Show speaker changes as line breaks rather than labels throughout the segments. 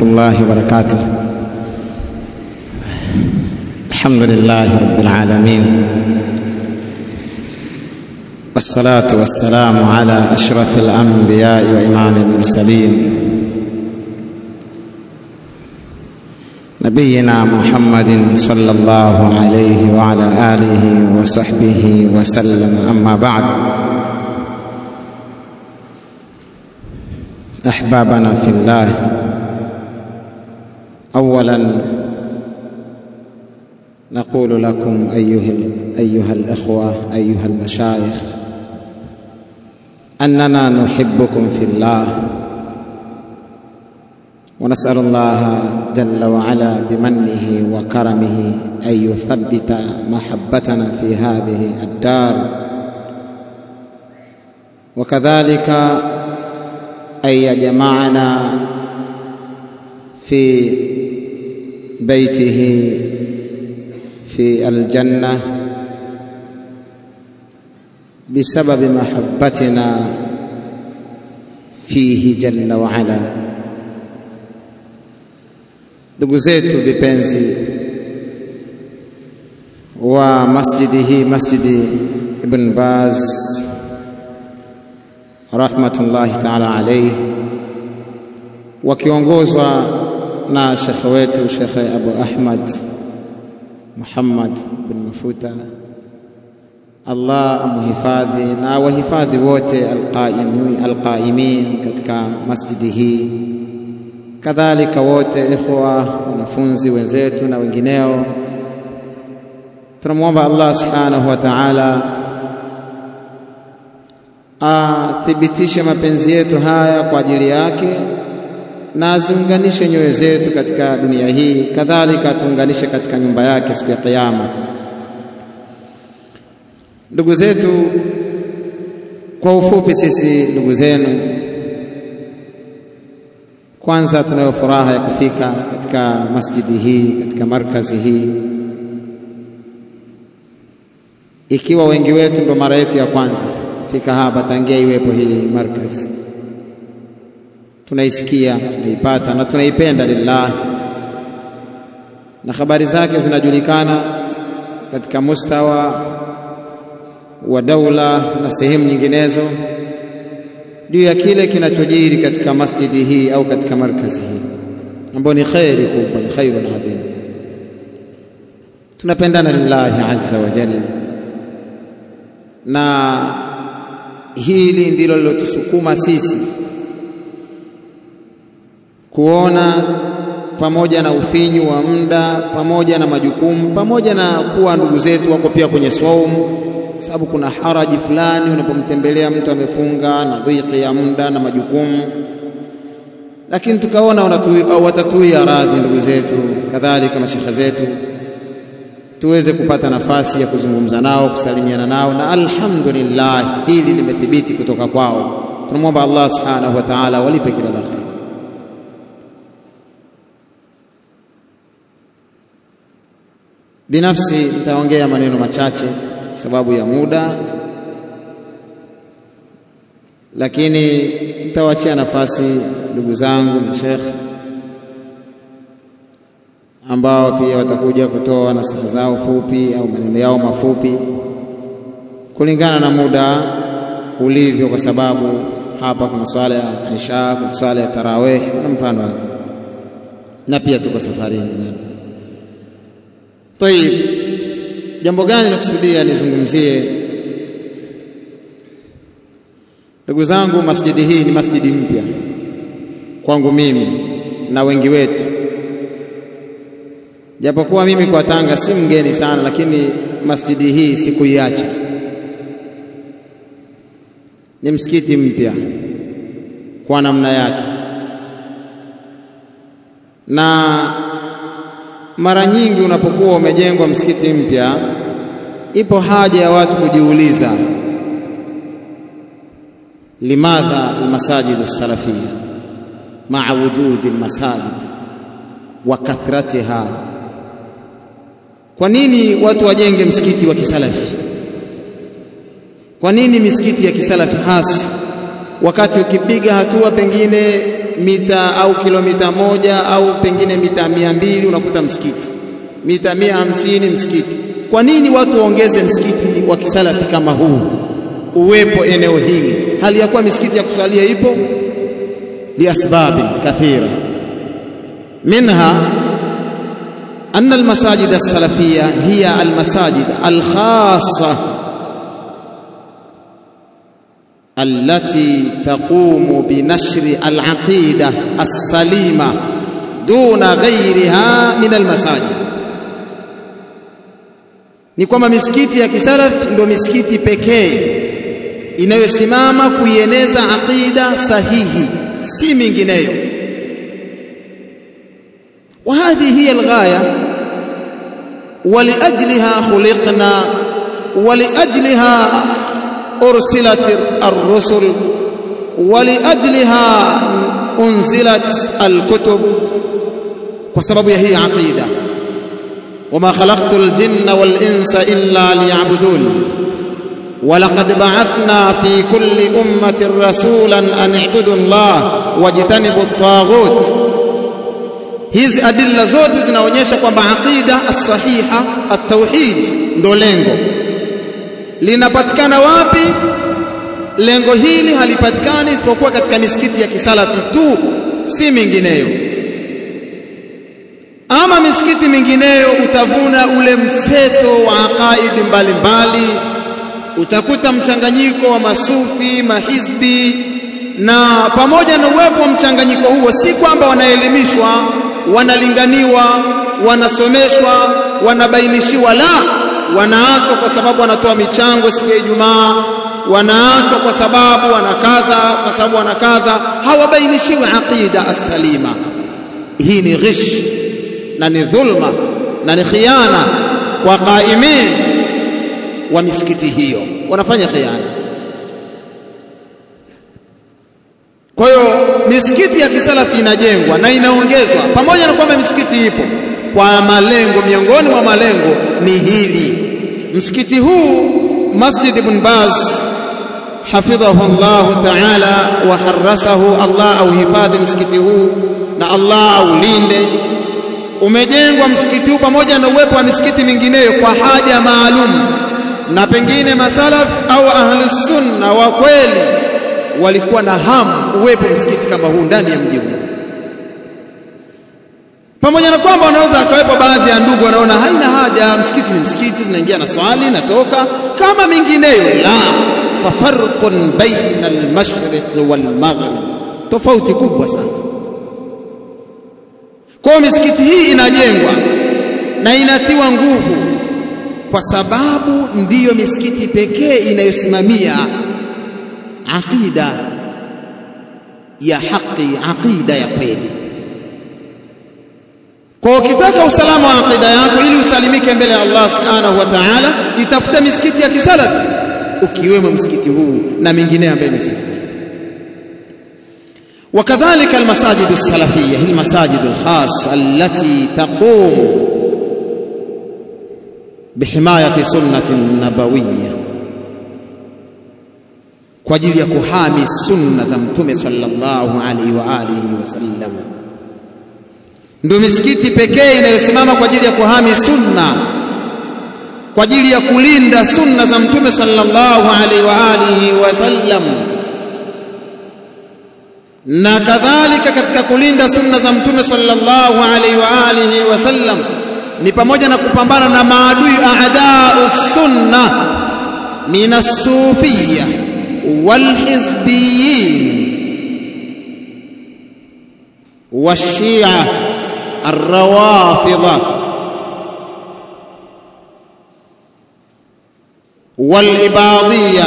الله وبركاته الحمد لله رب العالمين والصلاة والسلام على أشرف الأنبياء وإمام المرسلين نبينا محمد صلى الله عليه وعلى آله وصحبه وسلم أما بعد أحبابنا في الله أولا نقول لكم أيها, أيها الإخوة أيها المشايخ أننا نحبكم في الله ونسأل الله جل وعلا بمنه وكرمه أن يثبت محبتنا في هذه الدار وكذلك أن يجمعنا في بيته في الجنة بسبب محبتنا فيه جل وعلا ndugu zetu vipenzi wa masjidi hii masjidi Ibn Baz rahmatullahi ta'ala alayhi wakiongozwa na shekhe wetu Shekhe Abu Ahmad Muhammad bin Mafuta Allah amhifadhi na wahifadhi wote alqaimin alqaimin katika masjidi hii kadhalika wote ikhwa wanafunzi wenzetu na wengineo tunamwomba Allah subhanahu wa ta'ala athibitishe mapenzi yetu haya kwa ajili yake na aziunganishe nyoyo zetu katika dunia hii kadhalika atuunganishe katika nyumba yake siku ya kiyama ndugu zetu kwa ufupi sisi ndugu zenu kwanza tunayo furaha ya kufika katika masjidi hii katika markazi hii ikiwa wengi wetu ndo mara yetu ya kwanza kufika hapa tangia iwepo hii markazi tunaisikia tunaipata na tunaipenda lillah na habari zake zinajulikana katika mustawa wa daula na sehemu nyinginezo juu ya kile kinachojiri katika masjidi hii au katika markazi hii ambayo ni khairi kubwa ni khairun adhim tunapendana lillahi azza wa jalla na hili ndilo lilotusukuma sisi kuona pamoja na ufinyu wa muda pamoja na majukumu pamoja na kuwa ndugu zetu wako pia kwenye saumu sababu kuna haraji fulani unapomtembelea mtu amefunga na dhiki ya muda na majukumu lakini tukaona watatuia radhi ndugu zetu kadhalika mashekhe zetu tuweze kupata nafasi ya kuzungumza nao kusalimiana nao na alhamdulillah hili limethibiti kutoka kwao tunamwomba Allah subhanahu wa ta'ala walipe kila la kheri binafsi nitaongea maneno machache sababu ya muda lakini nitawachia nafasi ndugu zangu na Sheikh ambao pia watakuja kutoa nasaha zao fupi au maneno yao mafupi kulingana na muda ulivyo, kwa sababu hapa kuna swala ya Isha, kuna swala ya tarawih na mfano na pia tuko safarini bado. Tayib, jambo gani nakusudia nizungumzie? Ndugu zangu, masjidi hii ni masjidi mpya kwangu mimi na wengi wetu, japokuwa mimi kwa Tanga si mgeni sana, lakini masjidi hii sikuiacha. Ni msikiti mpya kwa namna yake, na mara nyingi unapokuwa umejengwa msikiti mpya, ipo haja ya watu kujiuliza limadha almasajid alsalafia maa wujudi almasajid wa kathratiha, kwa nini watu wajenge msikiti wa kisalafi? Kwa nini misikiti ya kisalafi hasa wakati ukipiga hatua pengine mita au kilomita moja au pengine mita mia mbili unakuta msikiti, mita mia hamsini msikiti. Kwa nini watu waongeze msikiti wa kisalafi kama huu uwepo eneo hili, hali ya kuwa misikiti ya kuswalia ipo? liasbabi kathira minha أن المساجد السلفية هي المساجد الخاصة التي تقوم بنشر العقيدة السليمة دون غيرها من المساجد ni kwamba misikiti ya kisalafi ndio misikiti pekee inayosimama kuieneza aqida sahihi, si mingineyo. وهذه هي الغاية ولأجلها خلقنا ولأجلها أرسلت الرسل ولأجلها أنزلت الكتب وسبب هي عقيدة وما خلقت الجن والإنس إلا ليعبدون ولقد بعثنا في كل أمة رسولا أن اعبدوا الله واجتنبوا الطاغوت hizi adilla zote zinaonyesha kwamba aqida as-sahiha at-tauhid ndo lengo linapatikana wapi lengo hili halipatikani isipokuwa katika misikiti ya kisalafi tu si mingineyo ama misikiti mingineyo utavuna ule mseto wa aqaidi mbalimbali utakuta mchanganyiko wa masufi mahizbi na pamoja na uwepo wa mchanganyiko huo si kwamba wanaelimishwa wanalinganiwa wanasomeshwa wanabainishiwa la wanaachwa kwa sababu wanatoa michango siku ya Ijumaa wanaachwa kwa sababu wanakadha kwa sababu wanakadha hawabainishiwi aqida as-salima hii ni ghish na ni dhulma na ni khiana kwa qaimin wa misikiti hiyo wanafanya khiana Kwa hiyo misikiti ya kisalafi inajengwa na inaongezwa, pamoja na kwamba misikiti ipo kwa malengo, miongoni mwa malengo ni hili. Msikiti huu Masjid Ibn Baz hafidhahu Allah ta'ala wa harasahu, Allah auhifadhi msikiti huu na Allah aulinde. Umejengwa msikiti huu pamoja na uwepo wa misikiti mingineyo kwa haja maalum, na pengine masalaf au ahlus sunna wa kweli walikuwa na hamu uwepo msikiti kama huu ndani ya mji huu, pamoja na kwamba wanaweza akawepo baadhi ya ndugu wanaona haina haja, msikiti ni msikiti, zinaingia na swali natoka kama mingineyo. La, fafarqun baina almashriq walmaghrib, tofauti kubwa sana. Kwa hiyo misikiti hii inajengwa na inatiwa nguvu, kwa sababu ndiyo misikiti pekee inayosimamia aqida ya haki, aqida ya kweli. Kwa ukitaka usalama wa aqida yako ili usalimike mbele ya Allah subhanahu wa ta'ala, itafute misikiti ya kisalafi ukiwemo msikiti huu na mingineyo ambayo imesema. وكذلك المساجد السلفية هي المساجد الخاصة التي تقوم بحماية سنة نبوية kwa ajili ya kuhami sunna za mtume sallallahu alaihi wa alihi wasallam. Ndio misikiti pekee inayosimama kwa ajili ya kuhami sunna, kwa ajili ya kulinda sunna za mtume sallallahu alaihi wa alihi wasallam, na kadhalika katika kulinda sunna za mtume sallallahu alaihi wa alihi wasallam ni pamoja na kupambana na maadui aadau sunna min as-sufiyya والحزبيين والشيعة الروافضة والإباضية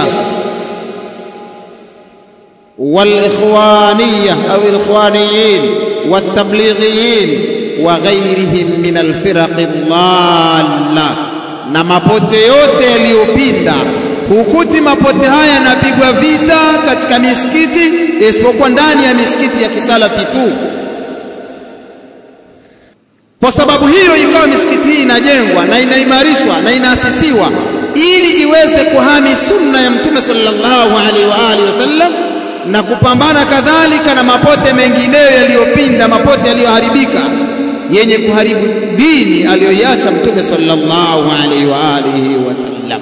والإخوانية أو الإخوانيين والتبليغيين وغيرهم من الفرق الضالة na mapote yote yaliyopinda hukuti mapote haya yanapigwa vita katika misikiti isipokuwa ndani ya misikiti ya kisalafi tu. Kwa sababu hiyo ikawa misikiti hii inajengwa na inaimarishwa na inaasisiwa ili iweze kuhami sunna ya Mtume sallallahu alaihi wa alihi wasallam na kupambana kadhalika na mapote mengineyo yaliyopinda, mapote yaliyoharibika yenye kuharibu dini aliyoiacha Mtume sallallahu alaihi wa alihi wasallam.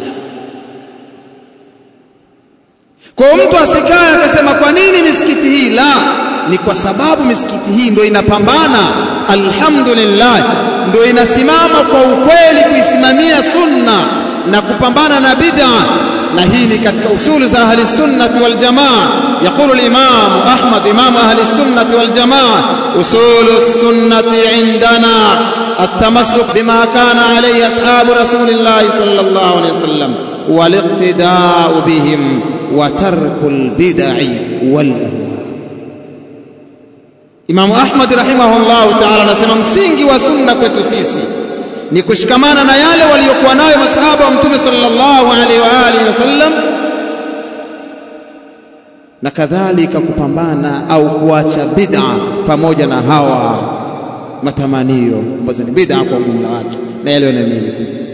Kwa mtu asikae akasema kwa nini misikiti hii? La, ni kwa sababu misikiti hii ndio inapambana, alhamdulillah, ndio inasimama kwa ukweli kuisimamia sunna na kupambana na bid'a, na hii ni katika usulu za ahli sunnati wal jamaa. Yaqulu al-Imam Ahmad, Imam ahli sunnati wal jamaa, usulu sunnati indana التمسك بما كان عليه أصحاب رسول الله صلى الله عليه وسلم والاقتداء بهم وترك البدع والأهواء Imamu Ahmad rahimahullahu ta'ala anasema msingi wa sunna kwetu sisi ni kushikamana na yale waliokuwa nayo masahaba wa Mtume sallallahu alaihi wa alihi wasallam, na kadhalika kupambana au kuacha bid'a pamoja na hawa matamanio ambazo ni bid'a kwa ujumla wake na yale wanaamini.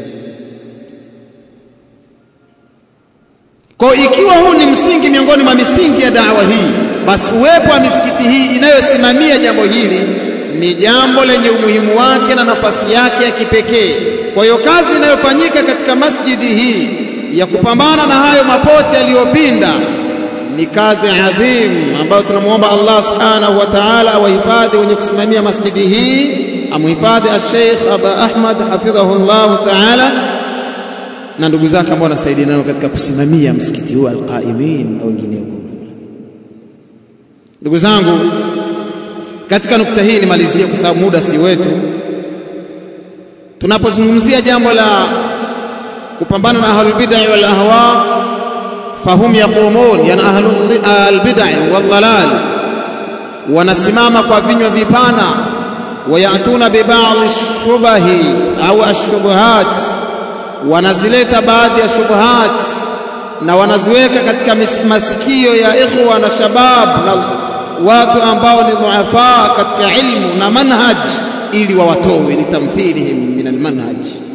Kwa ikiwa huu ni msingi miongoni mwa misingi ya dawa hii, basi uwepo wa misikiti hii inayosimamia jambo hili ni jambo lenye umuhimu wake na nafasi yake ya kipekee. Kwa hiyo kazi inayofanyika katika masjidi hii ya kupambana na hayo mapote yaliyopinda ni kazi adhim ambayo tunamwomba Allah subhanahu wa ta'ala awahifadhi wenye kusimamia masjidi hii, amhifadhi al-Sheikh Aba Ahmad hafidhahu Allah ta'ala na ndugu zake ambao wanasaidia nayo katika kusimamia msikiti huu alqaimin na wengineo kwa ujumla. Ndugu zangu, katika nukta hii nimalizie, kwa sababu muda si wetu. Tunapozungumzia jambo la kupambana na ahlul bid'ah wal ahwa, fahum yaqumun, yani ahlul bid'ah wal dhalal, wanasimama kwa vinywa vipana, wayatuna bi ba'd shubahi au ashubuhat wanazileta baadhi ya shubuhat na wanaziweka katika masikio ya ikhwa na shabab na watu ambao ni dhuafa katika ilmu na manhaj, ili wawatoe litamthilihim min almanhaj,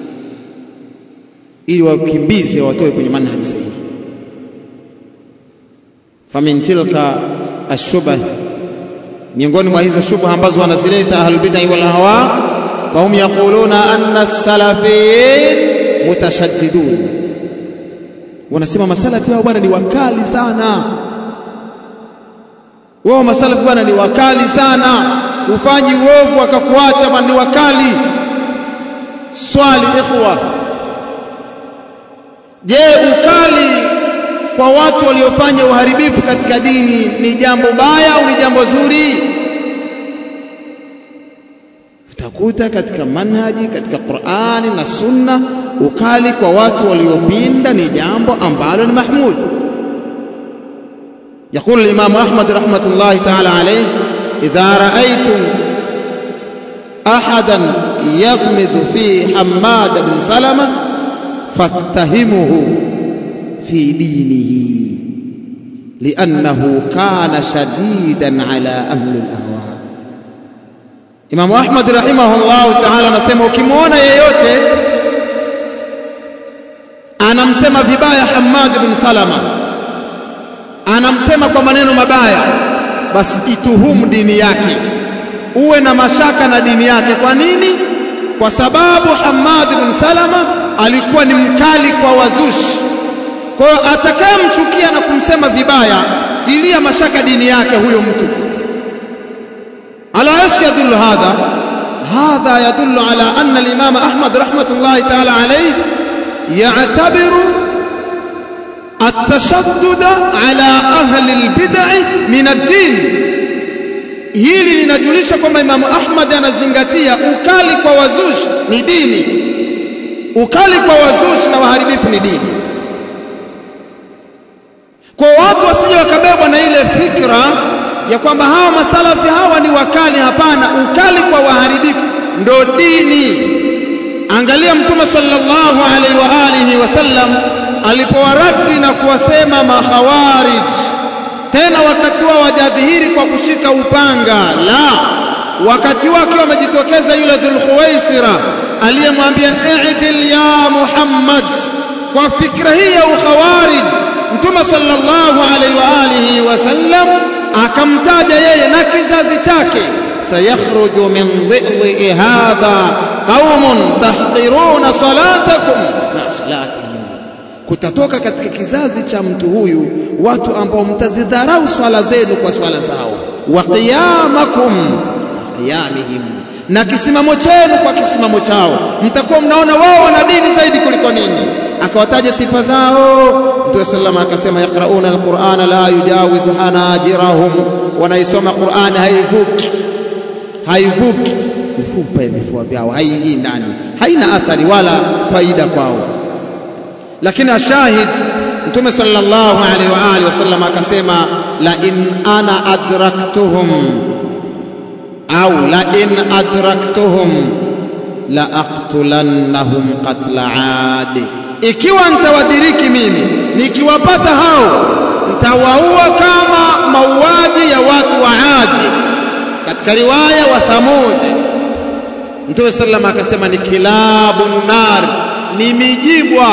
ili wakimbize wawatoe kwenye manhaji sahihi. Famin tilka ashubah, miongoni mwa hizo shubha ambazo wanazileta ahlul bid'ah wal ahwa, fahum yaquluna anna as-salafiyin mutashaddidun, wanasema masalafi hao bwana ni wakali sana. Wao masalafi bwana ni wakali sana, ufanyi uovu akakuacha bwana, ni wakali. Swali ikhwa, je, ukali kwa watu waliofanya uharibifu katika dini ni jambo baya au ni jambo zuri? Utakuta katika manhaji, katika Qur'ani na Sunna ukali kwa watu waliopinda ni jambo ambalo ni mahmud. Yaqulu al-Imam Ahmad rahmatullahi ta'ala alayhi, idha ra'aytum ahadan yaghmizu fi Hammad bin Salama fattahimuhu fi dinihi liannahu kana shadidan ala ahli al-ahwa. Imam Ahmad rahimahullahu ta'ala anasema ukimwona yeyote anamsema vibaya Hammad bin Salama, anamsema kwa maneno mabaya, basi ituhumu dini yake, uwe na mashaka na dini yake. Kwa nini? Kwa sababu Hammad bin Salama alikuwa ni mkali kwa wazushi. Kwa hiyo atakayemchukia na kumsema vibaya, tilia mashaka dini yake huyo mtu. ala ash yadullu hadha hadha yadullu ala anna al-imam Ahmad rahmatullahi ta'ala alayhi يعتبر التشدد على أهل البدع من الدين hili linajulisha kwamba Imamu Ahmad anazingatia ukali kwa wazushi ni dini, ukali kwa wazushi na waharibifu ni dini. Kwa watu wasije wakabebwa na ile fikra ya kwamba hawa masalafi hawa ni wakali. Hapana, ukali kwa waharibifu ndo dini. Angalia Mtume sallallahu alaihi wa alihi wasallam alipowaradi na kuwasema makhawarij, tena wakati wao wajadhihiri kwa kushika upanga, la wakati wake wamejitokeza yule Dhulkhuwaisira aliyemwambia i'dil ya Muhammad. Kwa fikra hii ya ukhawarij Mtume sallallahu alaihi wa alihi wasallam akamtaja yeye na kizazi chake, sayakhruju min dhilli hadha qaumun tahqiruna salatakum ma salatihim, kutatoka katika kizazi cha mtu huyu watu ambao mtazidharau swala zenu kwa swala zao, wa qiyamakum wa qiyamihim, na kisimamo chenu kwa kisimamo chao, mtakuwa mnaona wao wana dini zaidi kuliko ninyi. Akawataja sifa zao. Mtume sallallahu akasema, yaqrauna alqur'ana la yujawizu hanajirahum, wanaisoma Qur'ani haivuki haivuki mifupa ya vifua vyao, haingii ndani, haina athari wala faida kwao. Lakini ashahid Mtume sallallahu alaihi wa alihi wasallam akasema, la in ana adraktuhum au la in adraktuhum la aqtulannahum qatla adi, ikiwa nitawadiriki mimi nikiwapata hao nitawaua kama mauaji ya watu wa Adi, katika riwaya wa Thamud. Mtume sallam akasema ni kilabu nar, ni mijibwa,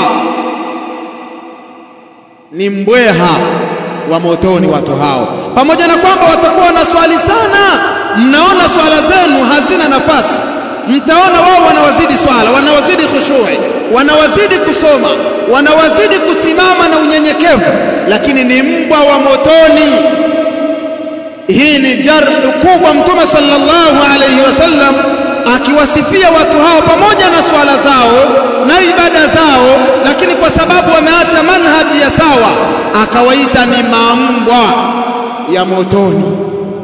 ni mbweha wa motoni watu hao, pamoja na kwamba watakuwa na swali sana. Mnaona swala zenu hazina nafasi, mtaona wao wanawazidi swala, wanawazidi khushui, wanawazidi kusoma, wanawazidi kusimama na unyenyekevu, lakini ni mbwa wa motoni. Hii ni jardu kubwa. Mtume sallallahu alayhi wasallam akiwasifia watu hao pamoja na swala zao na ibada zao, lakini kwa sababu wameacha manhaji ya sawa, akawaita ni mambwa ya motoni.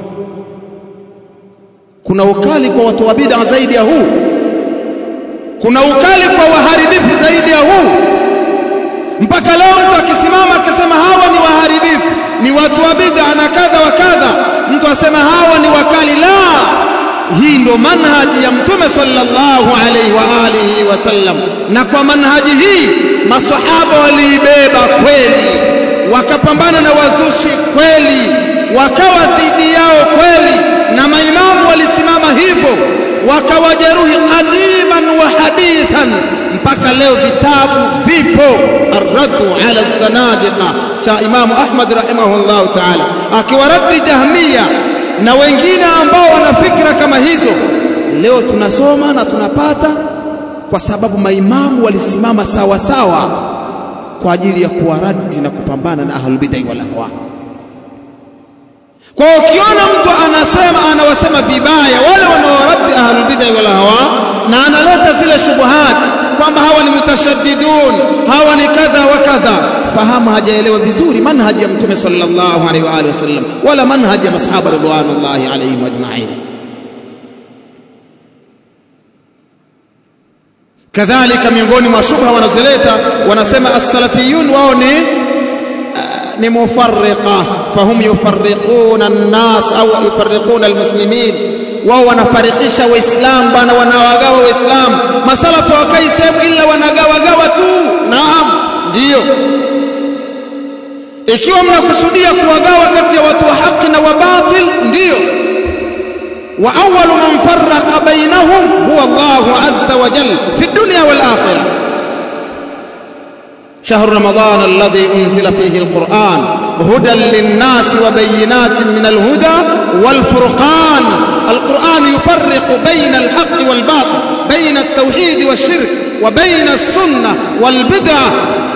Kuna ukali kwa watu wa bid'a zaidi ya huu? Kuna ukali kwa waharibifu zaidi ya huu? Mpaka leo mtu akisimama akisema hawa ni waharibifu, ni watu wa bid'a na kadha wa kadha, mtu asema hawa ni wakali. La, hii ndo manhaji ya Mtume sallallahu alaihi wa alihi wasallam, na kwa manhaji hii masahaba waliibeba kweli, wakapambana na wazushi kweli, wakawa dhidi yao kweli, na maimamu walisimama hivyo, wakawajeruhi qadiman wa hadithan mpaka leo vitabu vipo, arraddu ala zanadiqa cha Imamu Ahmad rahimahullahu taala, akiwaradi Jahmiya na wengine ambao wana fikra kama hizo. Leo tunasoma na tunapata kwa sababu maimamu walisimama sawa sawa kwa ajili ya kuwaradi na kupambana na ahlul bid'ah wal ahwa. Kwa ukiona mtu anasema anawasema vibaya wale wanaowaradi ahlul bid'ah wal ahwa na analeta zile shubuhat kwamba hawa ni mutashaddidun, hawa ni kadha wa kadha, fahamu hajaelewa vizuri manhaji ya Mtume sallallahu alaihi wa alihi wasallam wala manhaji ya masahaba ridwanullahi alaihim ajma'in. Kadhalika, miongoni mwa shubha wanazoleta wanasema as-salafiyun wao ni ni mufarriqa, fahum yufarriquna an-nas au yufarriquna al-muslimin wao wanafarikisha Waislamu bwana, wanawagawa Waislamu. Masalafu hawakai sehemu ila wanagawagawa tu. Naam, ndiyo. Ikiwa mnakusudia kuwagawa kati ya watu wa haki na wa batil, ndiyo. Wa awwalu man farraqa bainahum huwa Allahu azza wa jalla fi dunya wal akhirah. شهر رمضان الذي أنزل فيه القرآن هدى للناس وبينات من الهدى والفرقان القرآن يفرق بين الحق والباطل بين التوحيد والشرك وبين السنة والبدعة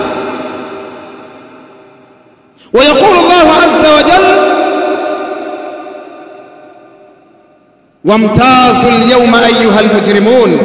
ويقول الله عز وجل وامتازوا اليوم أيها المجرمون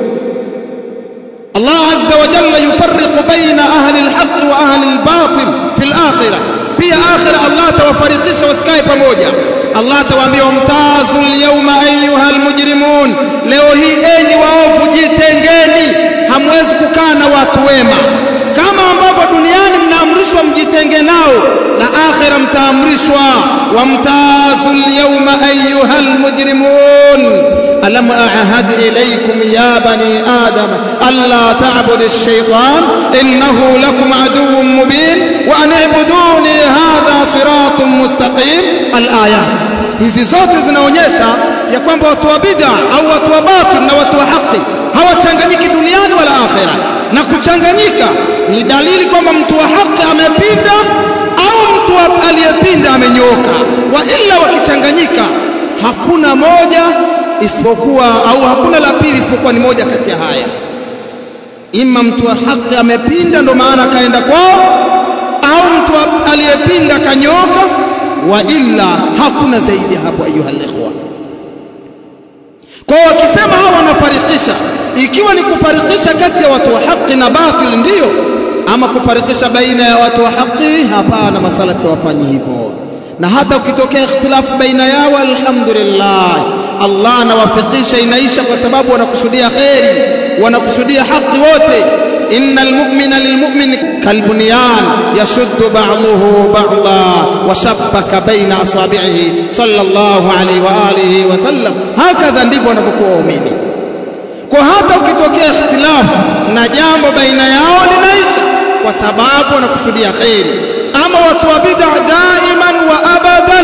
الله عز وجل يفرق بين أهل الحق وأهل الباطل في الآخرة pia akhira Allah atawafarikisha wasikae pamoja. Allah atawaambia wamtazu lyauma ayuha almujrimun, leo hii enyi waovu jitengeni, hamwezi kukaa na watu wema. Kama ambavyo duniani mnaamrishwa mjitenge nao, na akhira mtaamrishwa wamtazu lyauma ayuha almujrimun alam ahad ilaykum ya bani adam alla ta'budu ash-shaytan innahu lakum aduwwun mubin wa an i'buduni hadha siratun mustaqim al-ayat hizi zote zinaonyesha ya kwamba watu wa bid'a au watu wa batil na watu wa haki hawachanganyiki duniani wala akhira
na kuchanganyika ni dalili kwamba mtu wa haki amepinda au mtu aliyepinda amenyooka. Wa illa wakichanganyika, hakuna moja isipokuwa au hakuna la pili isipokuwa ni moja kati ya haya, ima mtu wa haki amepinda, ndo maana akaenda kwao, au mtu aliyepinda kanyooka, wa illa hakuna zaidi ya hapo. Ayuha ikhwa, kwa wakisema hao wanafarikisha, ikiwa ni kufarikisha kati ya watu wa haki na batil, ndiyo ama kufarikisha baina ya watu wa haki, hapana. Masalafi wafanyi hivyo, na hata ukitokea ikhtilafu baina yao, alhamdulillah, Allah anawafikisha, inaisha kwa sababu wanakusudia kheri, wanakusudia haki wote. innal mu'mina lilmu'min kalbunyan yashuddu ba'dahu ba'dha wa shabbaka baina asabi'ihi sallallahu alayhi wa alihi wa sallam. Hakadha ndivyo wanapokuwa waumini. Kwa hata ukitokea ikhtilafu na jambo baina yao linaisha kwa sababu wanakusudia kheri. Ama watu wa bid'a daiman wa abadan,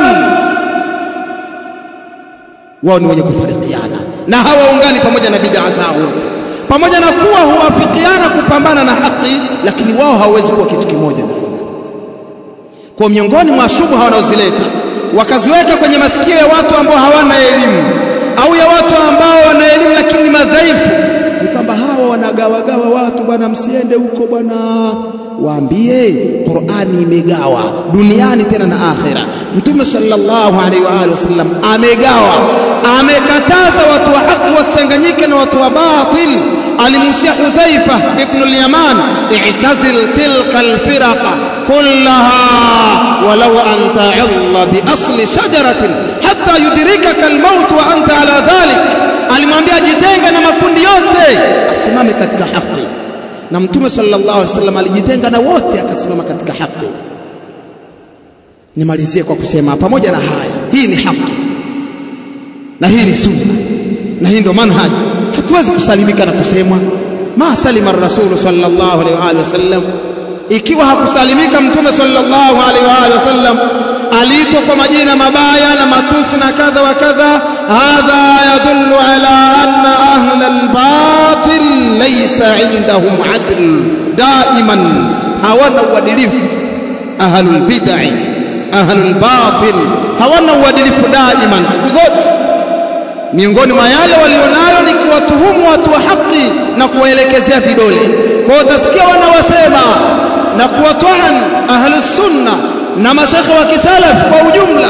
wao ni wenye kufarikiana na hawaungani pamoja na bid'a zao wote, pamoja na kuwa huwafikiana kupambana na haki, lakini wao hawawezi kuwa kitu kimoja daima. Kwa miongoni mwa shubha wanaozileta wakaziweka kwenye masikio ya watu ambao hawana elimu au ya watu ambao wana elimu lakini ni madhaifu, ni kwamba hawa wanagawagawa watu, bwana, msiende huko bwana. Waambie Qur'ani imegawa duniani tena na akhira. Mtume sallallahu alaihi wa alihi wasallam amegawa, amekataza watu wa haki wasichanganyike na watu wa batil. Alimusia Hudhaifa ibn al-Yaman, i'tazil tilka al-firaqa kullaha walau an ta'alla bi asli shajaratin hatta yudrikaka al-maut wa anta ala dhalik. Alimwambia jitenge na makundi yote, asimame katika haki na Mtume sallallahu alaihi wasallam alijitenga na wote akasimama katika haki. Nimalizie kwa kusema pamoja na haya, hii ni haki na hii ni sunna na hii ndio manhaji. Hatuwezi kusalimika na kusemwa ma salima rasulu sallallahu alaihi wa alihi wasallam. Ikiwa hakusalimika Mtume sallallahu alaihi wa alihi wasallam, aliitwa kwa majina mabaya na matusi na kadha wa kadha. Hadha yadullu ala anna ahla albatil laysa indahum adl daiman, hawana uadilifu. Ahlul bid'ah ahlul batil hawana uadilifu daiman, siku zote. Miongoni mwa yale walionayo ni kuwatuhumu watu wa haki na kuwaelekezea vidole. Kwa hiyo utasikia wanawasema na kuwatwan ahlus sunna na mashekhe wa kisalaf kwa ujumla.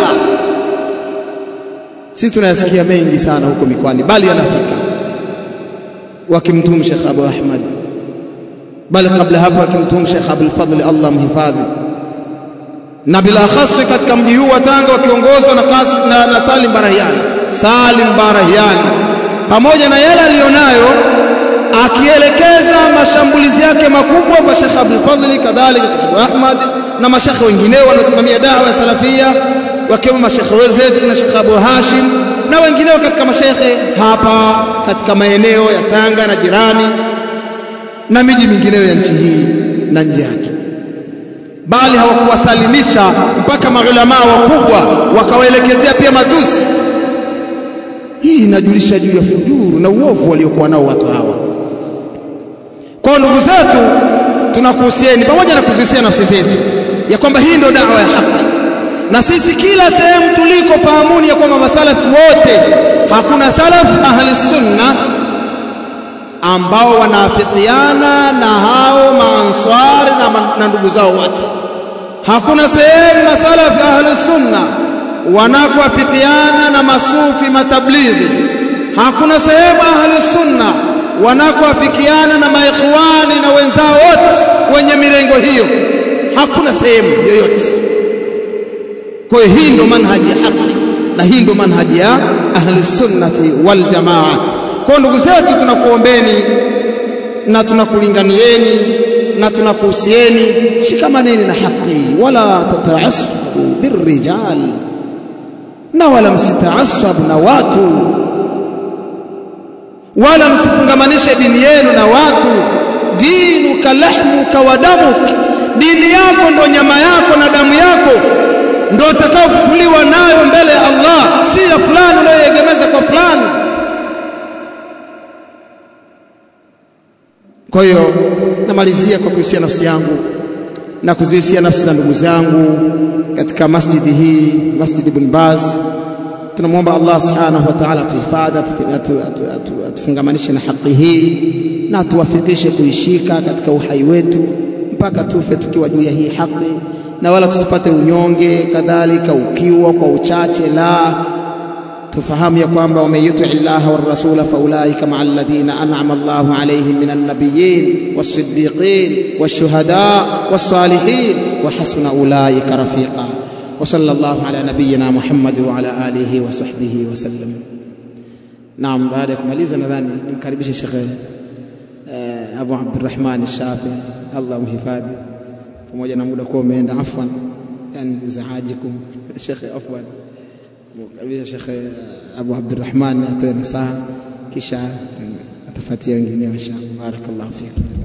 Sisi tunayasikia mengi sana huko mikoani, bali yanafika wakimtuhumu Sheikh Abu Ahmad, bali kabla hapo wakimtuhumu Sheikh Abdul Fadhl, Allah mhifadhi, na bila khaswi katika mji huu wa Tanga wakiongozwa na, na, na Salim Barahiani. Salim Barahiani pamoja na yale aliyonayo akielekeza mashambulizi yake makubwa kwa Sheikh Abdul Fadhl, kadhalika Sheikh Abu Ahmad na mashekhe wengineo wanaosimamia dawa ya salafia wakiwemo mashekhe wenzetu na Sheikh Abu Hashim na wengineo katika mashekhe hapa katika maeneo ya Tanga na jirani na miji mingineyo ya nchi hii na nje yake, bali hawakuwasalimisha mpaka maulamaa wakubwa wakawaelekezea pia matusi. Hii inajulisha juu ya fujuru na uovu waliokuwa nao watu hawa. Kwa ndugu zetu, tunakuhusieni pamoja na kuzihusia nafsi zetu ya kwamba hii ndio dawa ya haki, na sisi kila sehemu tuliko, fahamuni ya kwamba masalafi wote, hakuna salaf ahli sunna ambao wanaafikiana na hao maanswari na, na ndugu zao wote. Hakuna sehemu masalafi ahli sunna wanakoafikiana na masufi matablighi. Hakuna sehemu ahli sunna wanakoafikiana na maikhwani na wenzao wote wenye mirengo hiyo hakuna sehemu yoyote. Kwa hiyo hii ndio manhaji ya haki na hii ndio manhaji ya ahli sunnati wal jamaa. Kwa ndugu zetu, tunakuombeni na tunakulinganieni na tunakuhusieni, shikamaneni na haki, wala tataassabu birrijal, na wala msitaassabu na watu, wala msifungamanishe dini yenu na watu. Dinuka lahmuka wa damuk dini yako ndo nyama yako na damu yako ndo utakaofufuliwa nayo mbele ya Allah, si ya fulani unayoegemeza kwa fulani. Kwa hiyo namalizia kwa kuhusia nafsi yangu na kuzihusia nafsi za ndugu zangu katika masjidi hii, Masjid Ibn Baz. Tunamwomba Allah subhanahu wa ta'ala atuhifadhi, atufungamanishe na haki hii na atuwafikishe kuishika katika uhai wetu mpaka tufe tukiwa juu ya hii haki, na wala tusipate unyonge, kadhalika ukiwa kwa uchache. La, tufahamu ya kwamba waman yuti llaha warasula faulaika maa alladhina an'ama Allahu alayhim minan nabiyyin was-siddiqin wash-shuhada was-salihin wa hasuna ulaika rafiqa. Wa sallallahu ala nabiyyina Muhammad wa ala alihi wa sahbihi wa sallam. Naam, baada ya kumaliza nadhani nimkaribishe Sheikh Abu Abdurrahman Shafi, Allah mhifadhi, pamoja na muda kuwa umeenda. Afwan, yani izaajikum Sheikh, afwan mkaribisha Sheikh Abu Abdurrahman atoe nasaha, kisha atafuatia wengineo inshallah. Barakallahu fikum.